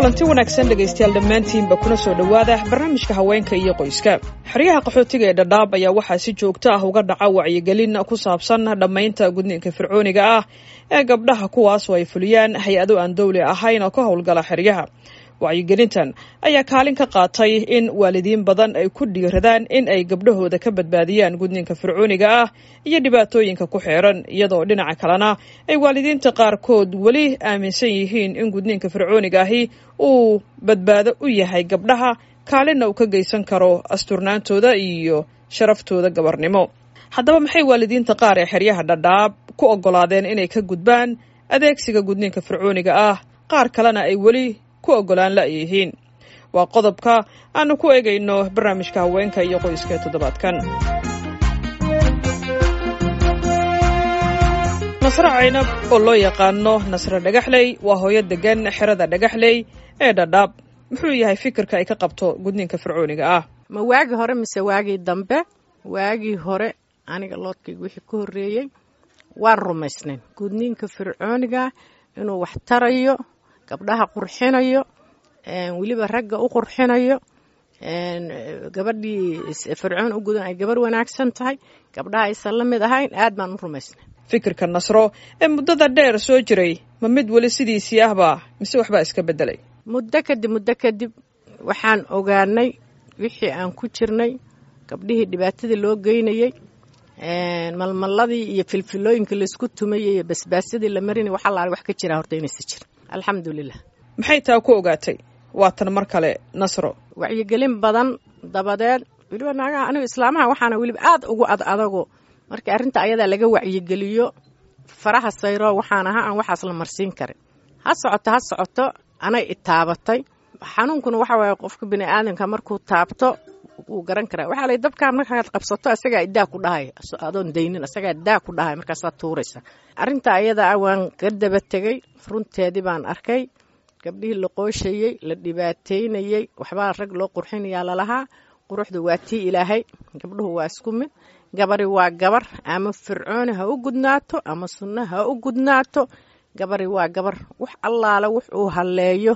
kulanti wanaagsan dhegaystayaal dhammaantiinba kuna soo dhowaada barnaamijka haweenka iyo qoyska xeryaha qaxootiga ee dhadhaab ayaa waxaa si joogto ah uga dhaca wacyigelin ku saabsan dhammaynta gudniinka fircooniga ah ee gabdhaha kuwaasoo ay fuliyaan hay-ado aan dowli ahayn oo ka howlgala xeryaha wacyigelintan ayaa kaalin ka qaatay in waalidiin badan ay ku dhiiradaan in ay gabdhahooda ka badbaadiyaan gudniinka fircooniga ah iyo dhibaatooyinka ku xeeran iyadoo dhinaca kalena ay waalidiinta qaarkood weli aaminsan yihiin in gudniinka fircooniga ahi uu badbaado u yahay gabdhaha kaalinna uu ka geysan karo asturnaantooda iyo sharaftooda gabarnimo haddaba maxay waalidiinta qaar ee xeryaha dhadhaab ku oggolaadeen inay ka gudbaan adeegsiga gudniinka fircooniga ah qaar kalena ay weli ku oggolaan la-yihiin waa qodobka aanu ku eegayno barnaamijka haweenka iyo qoyska toddobaadkan nasre caynab oo loo yaqaano nasre dhagaxley waa hooyo degan xerada dhagaxley ee dhadhaab muxuu yahay fikirka ay ka qabto gudniinka fircooniga ah ma waagii hore mise waagii dambe waagii hore aniga loodkayga wixii ka horreeyey waan rumaysnayn gudniinka fircooniga inuu wax tarayo gabdhaha qurxinayo weliba ragga u qurxinayo gabadhii fircoon u gudan ay gabarh wanaagsan tahay gabdhaha aysan la mid ahayn aad baan u rumaysnay fikirka nasro ee muddada dheer soo jiray ma mid weli sidiisii ahba mise waxbaa iska beddelay muddo kadib muddo kadib waxaan ogaanay wixii aan ku jirnay gabdhihii dhibaatadii loo geynayey malmalladii iyo filfilooyinka laysku tumayay iyo basbaasyadii la marinay wax allaale wax ka jiraa horta inaysa jirin alxamdulilah maxay taa ku ogaatay waa tan mar kale nasro wacyigelin badan dabadeed weliba naagaha anigu islaamaha waxaana weliba aad ugu ad adago markii arrinta ayadaa laga wacyigeliyo faraha sayro waxaan ahaa aan waxaas la marsiin karin ha socoto ha socoto anay itaabatay xanuunkuna waxa waaye qofka bini aadamka markuu taabto wuu garan karaa waxaa lay dabkaa markaad qabsato asagaa idaa ku dhahay adoon daynin asagaa daa ku dhahay markaasaad tuuraysa arrinta ayada ah waan ka daba tegey runteedii baan arkay gabdhihii la qooshayey la dhibaateynayey waxbaa rag loo qurxinayaa lalahaa quruxda waa tii ilaahay gabdhuhu waa isku mid gabari waa gabar ama fircooni ha u gudnaato ama sunno ha u gudnaato gabari waa gabar wax allaale wuxuu halleeyo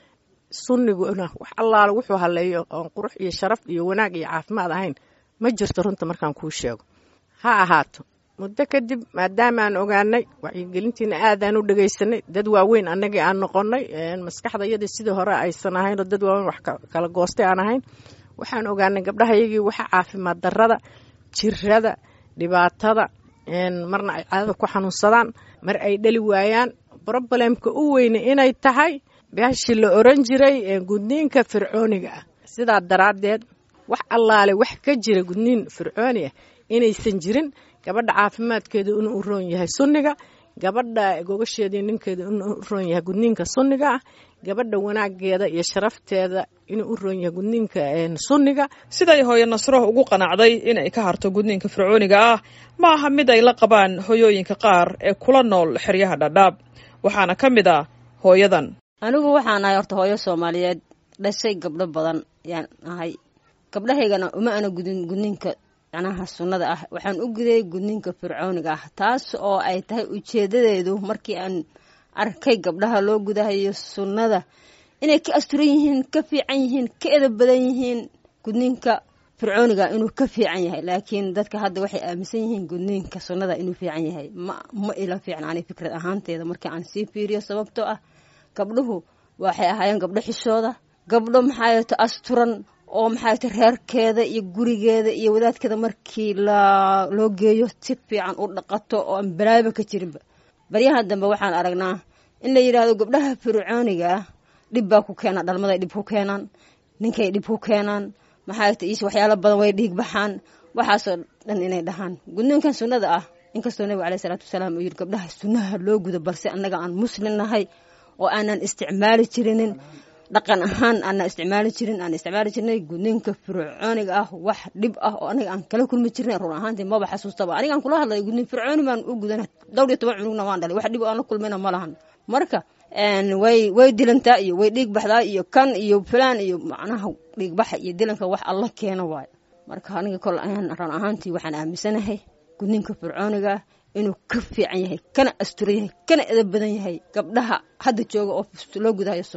sunniguna wax allaale wuxuu halleeyo oon qurux iyo sharaf iyo wanaag iyo caafimaad ahayn ma jirto runta markaan kuu sheego ha ahaato muddo kadib maadaama aan ogaanay wacyigelintiina aadaan u dhegaysanay dad waaweyn annagii aan noqonnay maskaxda iyadii sidii hore aysan ahayn oo dad waaweyn wax kala goostay aan ahayn waxaan ogaanay gabdhahayagii waxa caafimaad darrada jirada dhibaatada marna ay caadada ku xanuunsadaan mar ay dhali waayaan brobalemka u weyne inay tahay bashii la oran jiray gudniinka fircooniga ah sidaa daraaddeed wax allaale wax ka jira gudniin fircooni ah inaysan jirin gabadha caafimaadkeeda inuu u roon yahay sunniga gabadha gogasheedii ninkeeda inuu u roon yahay gudniinka sunniga ah gabadha wanaageeda iyo sharafteeda inuu u roon yahay gudniinka sunniga siday hooyo nasro ugu qanacday inay ka harto gudniinka fircooniga ah ma aha mid ay la qabaan hoyooyinka qaar ee kula nool xeryaha dhadhaab waxaana ka mid ah hooyadan anigu waxaan ahay horta hooyo soomaaliyeed dhashay gabdho badan yaan ahay gabdhahaygana uma ana gudin gudniinka macnaha sunnada ah waxaan u gudayay gudniinka fircooniga ah taas oo ay tahay ujeedadeedu markii aan arkay gabdhaha loo gudahayo sunnada inay ka asturan yihiin ka fiican yihiin ka edab badan yihiin gudniinka fircooniga inuu ka fiican yahay laakiin dadka hadda waxay aaminsan yihiin gudniinka sunnada inuu fiican yahay ma ma ila fiican ani fikrad ahaanteeda markii aan sii fiiriyo sababtoo ah gabdhuhu waxay ahaayeen gabdho xishooda gabdho maxaayeto asturan oo maxaayto reerkeeda iyo gurigeeda iyo wadaadkeeda markii loo geeyo si fiican u dhaqato oo aan balaaba ka jirinba baryaha dambe waxaan aragnaa in la yidhaahdo gabdhaha fircooniga ah dhib baa ku keenaa dhalmaday dhib ku keenaan ninkay dhib ku keenaan maxaayto is waxyaalo badan way dhiig baxaan waxaasoo dhan inay dhahaan gudniinkan sunnada ah inkastoo nabiga caleyhi salaatu wasalaam uu yidhi gabdhaha sunnaha loo gudo balse annaga aan muslim nahay oo aanan isticmaali jirinin dhaqan ahaan aanan isticmaali jirin aan isticmaali jirnay gudniinka fircooniga ah wax dhib ah oo aniga aan kala kulmi jirnay run ahaantii maba xasuustaba anigaan kula hadlay gudniin fircooni baan u gudana dhowr iyo toban cunugna waan dhalay wax dhib aan la kulmayna ma lahan marka way way dilantaa iyo way dhiig baxdaa iyo kan iyo filaan iyo macnaha dhiigbaxa iyo dilanka wax alla keena waayo marka aniga kol run ahaantii waxaan aaminsanahay gudniinka fircooniga inuu ka fiican yahay kana asturan yahay kana edab badan yahay gabdhaha hadda jooga oo loo gudahayo sunnada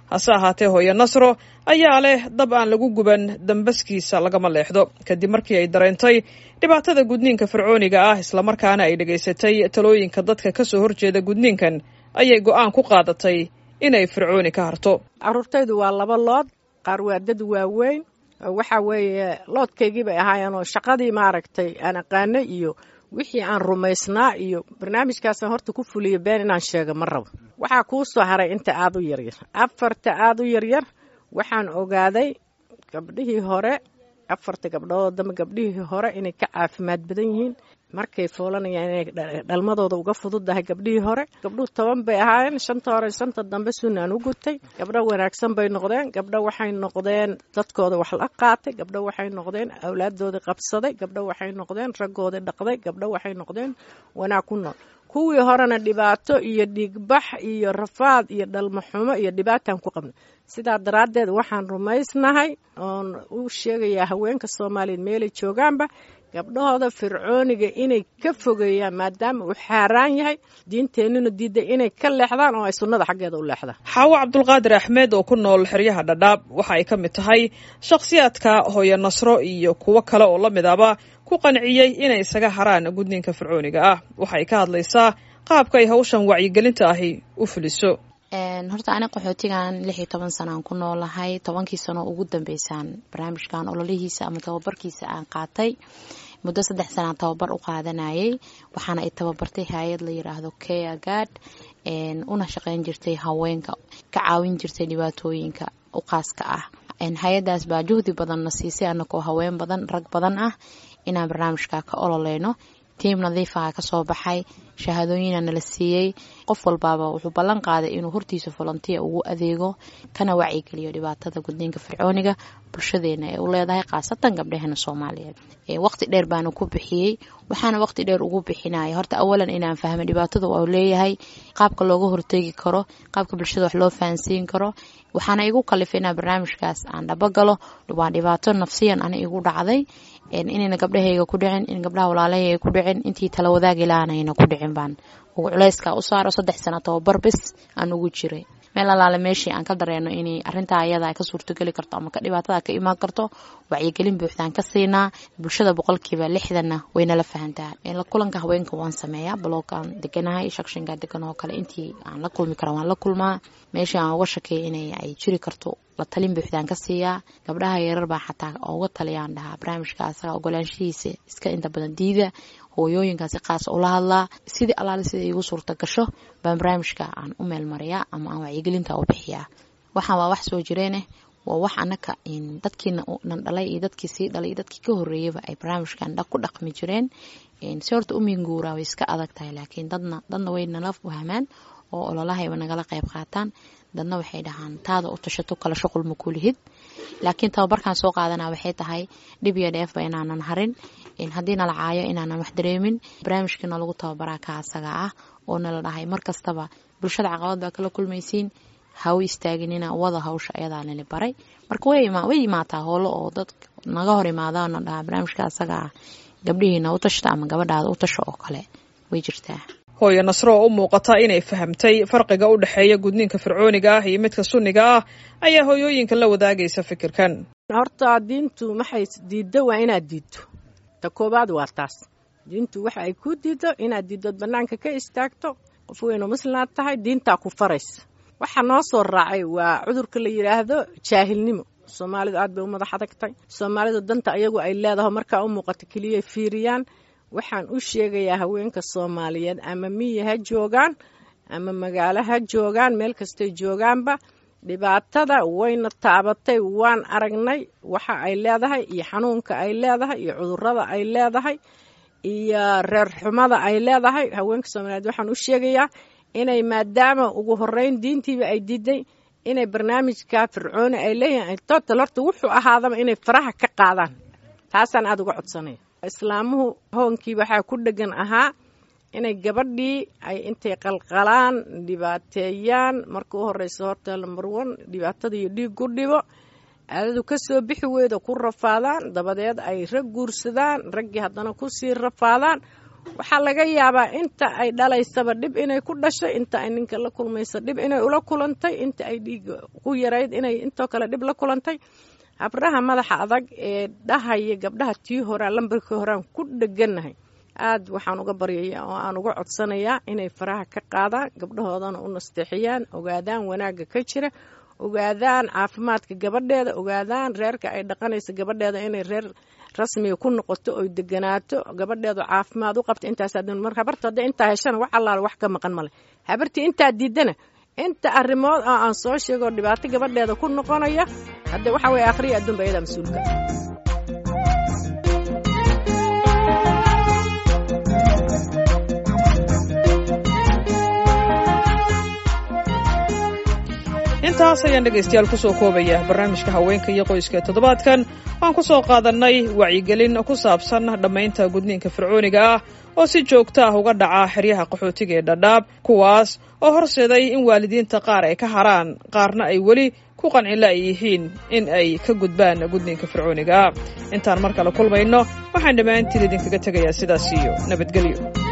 hase ahaatee hooye nasro ayaa leh dab aan lagu guban dambaskiisa lagama leexdo kadib markii ay dareentay dhibaatada gudniinka fircooniga ah islamarkaana ay dhegaysatay talooyinka dadka ka soo horjeeda gudniinkan ayay go'aan ku qaadatay inay fircooni ka harto caruurtaydu waa laba lood qaar waa dad waaweyn waxa weeye loodkaygii bay ahaayeen oo shaqadii maaragtay aan aqaano iyo wixii aan rumaysnaa iyo barnaamijkaasaan horta ku fuliyo been inaan sheego ma rabo waxaa kuu soo haray inta aada u yaryar afarta aada u yaryar waxaan ogaaday gabdhihii hore afarta gabdhoodoo dambe gabdhihii hore inay ka caafimaad badan yihiin markay foolanayaan inay dhalmadooda uga fududahay gabdhihii hore gabdhuhu toban bay ahaayeen shanta hore shanta dambe sunnaan u gutay gabdho wanaagsan bay noqdeen gabdho waxay noqdeen dadkooda wax la qaatay gabdho waxay noqdeen awlaaddoodii qabsaday gabdho waxay noqdeen raggoodii dhaqday gabdho waxay noqdeen wanaag ku nool kuwii horena dhibaato iyo dhiigbax iyo rafaad iyo dhalmaxumo iyo dhibaataan ku qabnay sidaa daraaddeed waxaan rumaysnahay oon u sheegayaa haweenka soomaaliyeed meelay joogaanba gabdhahooda fircooniga inay ka fogeeyaan maadaama uu xaaraan yahay diinteennuna diidday inay ka leexdaan oo ay sunnada xaggeeda u leexdaan xaawo cabdulqaadir axmed oo ku nool xeryaha dhadhaab waxa ay ka mid tahay shakhsiyaadka hooye nasro iyo kuwo kale oo la mid aba ku qanciyey inay isaga haraan gudniinka fircooniga ah waxay ka hadlaysaa qaabka ay hawshan wacyigelinta ahi u fuliso horta ani qaxootigan lix iyo toban sanaan ku noolahay tobankii sano ugu dambeysaan barnaamijkan ololihiisa ama tababarkiisa aan qaatay muddo saddex sanaan tababar u qaadanayay waxaana ay tababartay hay-ad la yiraahdo care gard una shaqeyn jirtay haweenka ka caawin jirtay dhibaatooyinka u qaaska ah hay-adaas baa juhdi badanna siisay anakoo haween badan rag badan ah inaan barnaamijka ka ololeyno tiim nadiifaha kasoo baxay shahaadooyina nala siiyey qof walbaaba wuxuu ballan qaaday inuu hortiisa volontiya ugu adeego kana wacyigeliyo dhibaatada gudniinka fircooniga bulshadeena ee u leedahay khaasatan gabdhaheena soomaaliyeed waqti dheer baana ku bixiyey waxaana waqti dheer ugu bixinaya horta awalan inaan fahmo dhibaatada uu leeyahay qaabka looga hortegi karo qaabka bulshada wax loo fahansiin karo waxaana igu kalifay inaa barnaamijkaas aan dhabagalo waa dhibaato nafsiyan ana igu dhacday inayna gabdhahayga ku dhicin in gabdhaha walaalahayga ku dhicin intii tala wadaagi lahaanayna ku dhicin baan ugu culayska u saaro saddex sano tababar bis aan ugu jiray meel alaale meeshii aan ka dareeno inay arintaa ayada ka suurtogeli karto ama dhibaatada ka imaan karto wacyigelin buuxdaan ka siinaa bulshada boqolkiiba lixdanna waynala fahantaa la kulanka haweenka waan sameeyaa baloogaan deganahay shakshinka degan oo kale intii aan la kulmi kara waan la kulmaa meeshii aan uga shakeeya in ay jiri karto la talin buuxdaan ka siiyaa gabdhaha yarar baa xataa uga taliyaan dhahaa barnaamijka asaga ogolaanshihiisa iska inta badan diida hooyooyinkaasi qaas ula hadlaa sidii alaale sida iigu suurta gasho baan barnaamijka aan u meelmariyaa ama aan wacyigelinta u bixiyaa waxaan waa wax soo jireeneh waa wax anaka dadkiina nan dhalay iyo dadkii sii dhalay iyo dadkii ka horeeyaba ay barnaamijkan ku dhaqmi jireen si horta uminguuraa way iska adag tahay laakiin dadna dadna way nala fahmaan oo ololahayba nagala qayb qaataan dadna waxay dhahaan taada u tashato kala shuqul ma kulihid laakiin tababarkan soo qaadana waxay tahay dhib iyo dheefba inaanan harin haddii nala caayo inaanan wax dareemin barnaamijkiina lagu tababaraa ka asaga ah oo nala dhahay mar kastaba bulshada caqabad baa kala kulmaysiin haw istaaginina wada hawsha ayadaa nala baray marka way imaataa howlo oo dad naga hor imaadaana dhahaa barnaamijka asaga ah gabdhihiina u tashta ama gabadhaada u tasho oo kale way jirtaa hooye nasro oo u muuqata inay fahamtay farqiga u dhexeeya gudniinka fircooniga ah iyo midka sunniga ah ayaa hooyooyinka la wadaagaysa fikirkan horta diintu maxay diiddo waa inaad diidto ta koobaad waa taas diintu waxa ay ku diiddo inaad diiddood bannaanka ka istaagto qof weynu muslimaad tahay diintaa ku faraysa waxa noo soo raacay waa cudurka la yidhaahdo jaahilnimo soomaalidu aad bay u madax adagtay soomaalidu danta ayagu ay leedaho markaa u muuqato keliyay fiiriyaan waxaan u sheegayaa haweenka soomaaliyeed ama miyi ha joogaan ama magaalo ha joogaan meel kastay joogaanba dhibaatada wayna taabatay waan aragnay waxa ay leedahay iyo xanuunka ay leedahay iyo cudurada ay leedahay iyo reer xumada ay leedahay haweenka soomaaliyeed waxaan u sheegayaa inay maadaama ugu horeyn diintiiba ay diiday inay barnaamijka fircooni ay leeyihin total horta wuxuu ahaadaba inay faraha ka qaadaan taasaan aada uga codsanaya islaamuhu hoonkii waxaa ku dhegan ahaa inay gabadhii ay intay qalqalaan dhibaateeyaan marka u horeysa horta lambar one dhibaatada iyo dhiig ku dhibo aadadu kasoo bixi weyda ku rafaadaan dabadeed ay rag guursadaan raggii haddana kusii rafaadaan waxaa laga yaabaa inta ay dhalaysaba dhib inay ku dhashay inta ay ninka la kulmaysa dhib inay ula kulantay inta ay dhiiga ku yarayd inay intoo kale dhib la kulantay habraha madaxa adag ee dhahaya gabdhaha tii horaa lambarkii horaan ku dheganahay aad waxaan uga baryaya oo aan uga codsanayaa inay faraha ka qaadaan gabdhahoodana u nasteexiyaan ogaadaan wanaagga ka jira ogaadaan caafimaadka gabadheeda ogaadaan reerka ay dhaqanaysa gabadheeda inay reer rasmiga ku noqoto oy deganaato gabadheedu caafimaad u qabta intaas mar habarta hadda intaa heshana wax allaala wax ka maqan male habartii intaa diidana inta arrimood oo aan soo sheego dhibaato gabadheeda ku noqonaya hadde waxa weye akhriya adduunba ayadaa mas-uulka intaas ayaan dhegaystayaal kusoo koobaya barnaamijka haweenka iyo qoyska toddobaadkan waan ku soo qaadannay wacyigelin ku saabsan dhammaynta gudniinka fircooniga ah oo si joogto ah uga dhaca xeryaha qaxootiga ee dhadhaab kuwaas oo horseeday in waalidiinta qaar ay ka haraan qaarna ay weli ku qancila ay yihiin in ay ka gudbaan gudniinka fircooniga ah intaan mar kale kulmayno waxaan dhammaantiin idinkaga tegayaa sidaas iyo nabadgelyo